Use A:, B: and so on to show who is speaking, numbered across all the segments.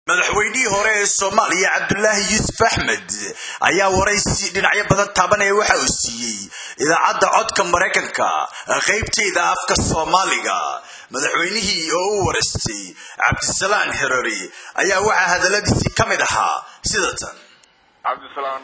A: madaxweynihii hore ee soomaaliya cabdulaahi yuusuf axmed ayaa waraysi dhinacyo badan taabanaya waxa uu siiyey idaacadda codka maraykanka qaybtayda afka soomaaliga madaxweynihii oo u waraystay cabdisalaan herori ayaa waxaa hadaladiisii ka mid ahaa sida tan
B: cabdisalaan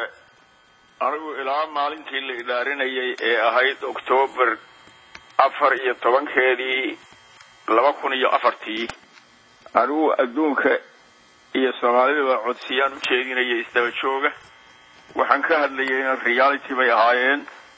B: anigu ilaa maalintii la idaarinayay ee ahayd oktoobar afar iyo tobankeedii laba kun iyo afartii anigu adduunka iyo soomaalidaba codsiyaan u jeedinaya isdaba jooga waxaan ka hadlayay in reality bay ahaayeen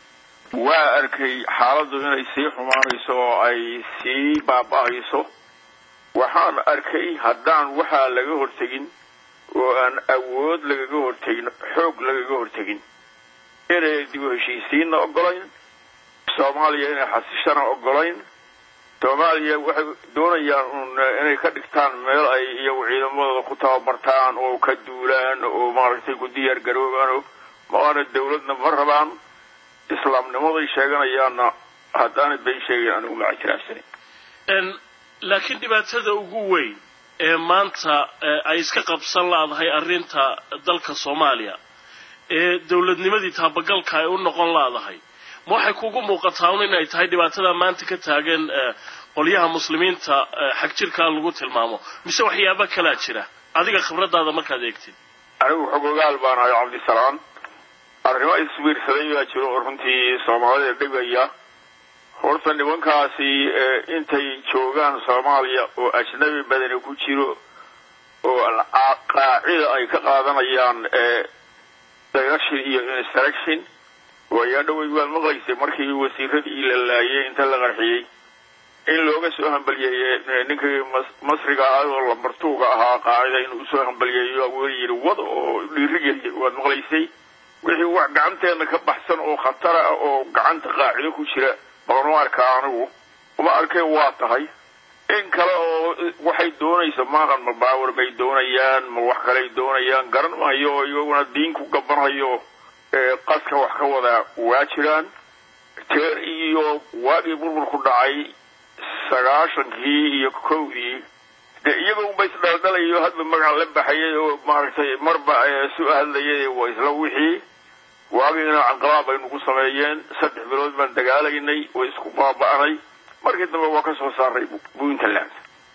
B: waa arkay xaaladdu inay sii xumaanayso oo ay sii baaba'ayso waxaan arkay haddaan waxaa laga hortegin oo aan awood lagaga hortegin xoog lagaga hortegin inay dib u heshiisiinna ogolayn soomaaliya inay xasishana ogolayn soomaaliya waxay doonayaan un inay ka dhigtaan meel ay iyagu ciidamadooda ku tababartaan oo ka duulaan oo maaragtay ku diyaar garoobaan maana dawladna ma rabaan islaamnimaday sheeganayaanna haddaanay bay sheegayn anigu ma ictiraafsanin
C: laakiin dhibaatada ugu weyn ee maanta ay iska qabsan laadahay arrinta dalka soomaaliya ee dawladnimadii taabagalka ay u noqon laadahay ma waxay kugu muuqataa un inay tahay dhibaatada maanta ka taagan qolyaha muslimiinta xag jirkaa lagu tilmaamo mise waxyaaba kalaa jira adiga khibradaada markaad eegtid
B: anigu xogogaal baan ahay cabdisalaan arrimo isbiirsaday baa jiro oo runtii soomaalida dhibaya horta nimankaasi intay joogaan soomaaliya oo ajnabi badani ku jiro oo qaacida ay ka qaadanayaan direction iyo instruction waayaa dhawey waad maqlaysay markii wasiiradii la laayay inta la qarxiyey in looga soo hambaliyeeye ninkii masriga ah oo lambartuuga ahaa qaacida inuu usoo hambaliyeeyo weli yidhi wad oo dhiirigeliya waad maqlaysay wixii wax gacanteena ka baxsan oo khatara ah oo gacanta qaacido ku jira baan u arkaa anigu uma arkeen waa tahay in kale oo waxay doonaysa maaqan ma baawar bay doonayaan ma wax kaley doonayaan garan maayo oo iyaguna diin ku gabanhayo qaska wax ka wadaa waa jiraan teer iyo waagii burbur ku dhacay sagaashankii iyo kowdii dee iyaga unba isdhaldhalayo hadba magac la baxayay oo maaragtay marba su hadlayay waa isla wixii waagiina canqalaab baynu ku sameeyeen saddex bilood baan dagaalaynay way isku baaba'nay markii dambe waa ka soo saaray puntland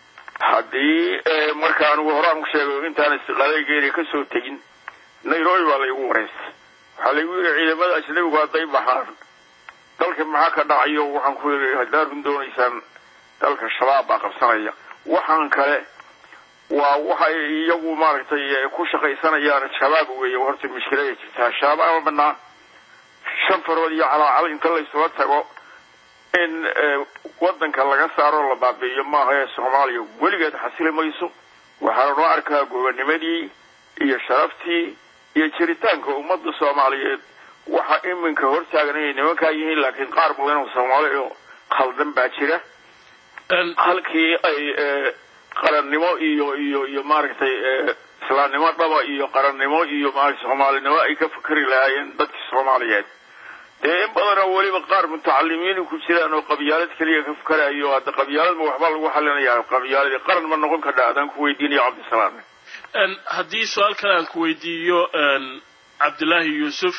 B: haddii marka anigu horaan ku sheegay intaan istiqaalaygeena ka soo tegin nairobi baa laygu waraystay waxaa laygu yidhi ciidamada ajnabigu hadday baxaan dalka maxaa ka dhacayo waxaan ku yidhi haddaad run doonaysaan dalka shabaab baa qabsanaya waxaan kale waa waxay iyagu maaragtay ku shaqaysanayaan shabaab weeye horta mushkilada jirtaa shabaab banaa shan farood iyo calaacal inta laysula tago in wadanka laga saaro la baabi'iyo maaha ee soomaaliya weligeed xasili mayso waxaana noo arkaa gobonimadii iyo sharaftii iyo jiritaanka ummadda soomaaliyeed waxa iminka hortaagan inay nimankaa yihiin laakiin qaar badan oo soomaali oo khaldan baa jira halkii ay qarannimo iyo iyo iyo maaragtay islaamnimo dhaba iyo qarannimo iyo maaragtay soomaalinimo ay ka fikri lahaayeen dadkii soomaaliyeed dee in badanoo weliba qaar mutacalimiin ku jiraan oo qabyaalad keliya ka fikarayo hadda qabyaaladma waxbaa lagu xalinaya qabyaaladii qaran ma noqon karna adaan ku weydiinayo cabdisalaam
C: haddii su-aal kale aan ku weydiiyo cabdilaahi yuusuf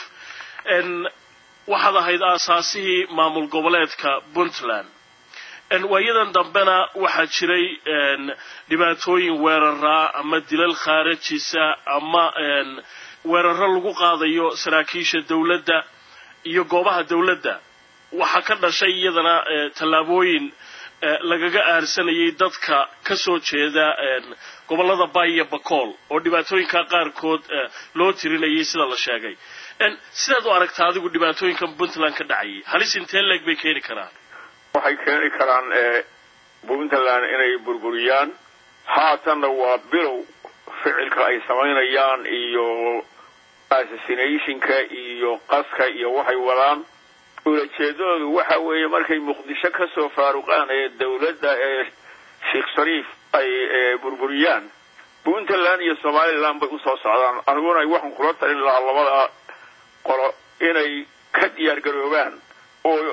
C: waxaad ahayd aasaasihii maamul goboleedka puntland waayadan dambena waxaa jiray dhibaatooyin weeraraa ama dilal khaarajisa ama weeraro lagu qaadayo saraakiisha dawladda iyo goobaha dawladda waxaa ka dhashay iyadana tallaabooyin lagaga aarsanayay dadka ka soo jeeda gobollada bay iyo bakool oo dhibaatooyinka qaarkood loo tirinayay sida la sheegay sidaad u aragtaa adigu dhibaatooyinkan puntland ka dhacayay halis intee leeg bay keeni karaan
B: waxay keeni karaan puntland inay burburiyaan haatanna waa bilow ficilka ay samaynayaan iyo assassinationka iyo qaska iyo waxay wadaan ulajeedadoodu waxa weeye markay muqdisho ka soo faaruqaan ee dawladda ee sheekh shariif ay burburiyaan puntland iyo somaliland bay usoo socdaan aniguna waxaan kula talin lahaa labada qolo inay ka diyaar garoobaan oo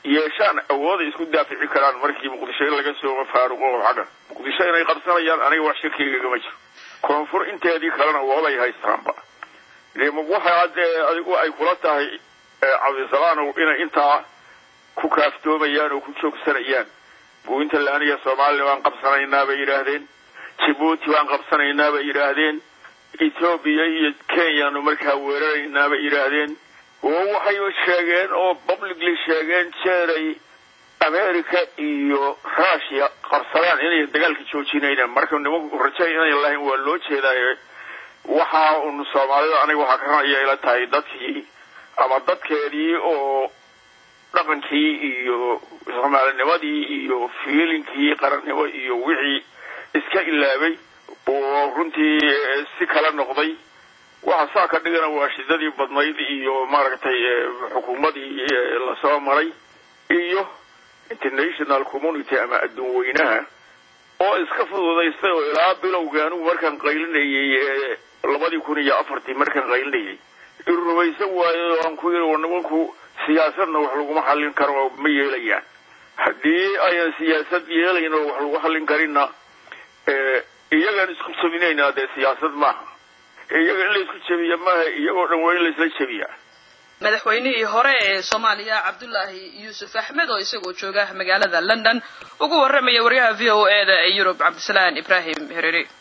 B: yeeshaan awooday isku daafici karaan markii muqdisho in laga soo faaruqo xagga muqdisho inay qabsanayaan aniga wax shirkigagama jiro koonfur inteedii kalena waabay haystaanba waxa dee adigu ay kula tahay cabdisalaanow inay intaa ku kaaftoomayaan oo ku joogsanayaan puntland iyo somalilan waan qabsanaynaa bay yidhaahdeen jibuuti waan qabsanaynaa bay yidhaahdeen ethoobiya iyo kenyaanu markaa weeraraynaa bay yidhaahdeen oo waxay sheegeen oo publicly sheegeen jeeray america iyo russia qabsadaan inay dagaalka joojinaynaan marka nimanku raja inayn lahayn waa loo jeedaaye waxa un soomaalida aniga waxaa karanaya ila tahay dadkii ama dadkeedii oo dhaqankii iyo soomaalinimadii iyo fiilinkii qarannimo iyo wixii iska ilaabay oo runtii si kala noqday waxa saa ka dhigana waa shidadii badnayd iyo maaragtay xukuumadii lasoo maray iyo international community ama adduun weynaha oo iska fududaystay oo ilaa bilowga anigu markaan qaylinayay labadii kun iyo afartii markaan qaylinayay irumaysan waayo oo aan ku yiri nimanku siyaasadna wax laguma xallin karo oo ma yeelayaan haddii ayan siyaasad yeelayn oo wax lagu xallin karinna iyagaan isku jabinaynaa dee siyaasad maaha iyaga in la isku jabiya maaha iyagoo dhan waa in la isla jabiyaa
D: madaxweynihii hore ee soomaaliya cabdulaahi yuusuf axmed oo isagoo jooga magaalada london ugu warramaya waryaha v o e da ee yurub cabdisalaan ibraahim herere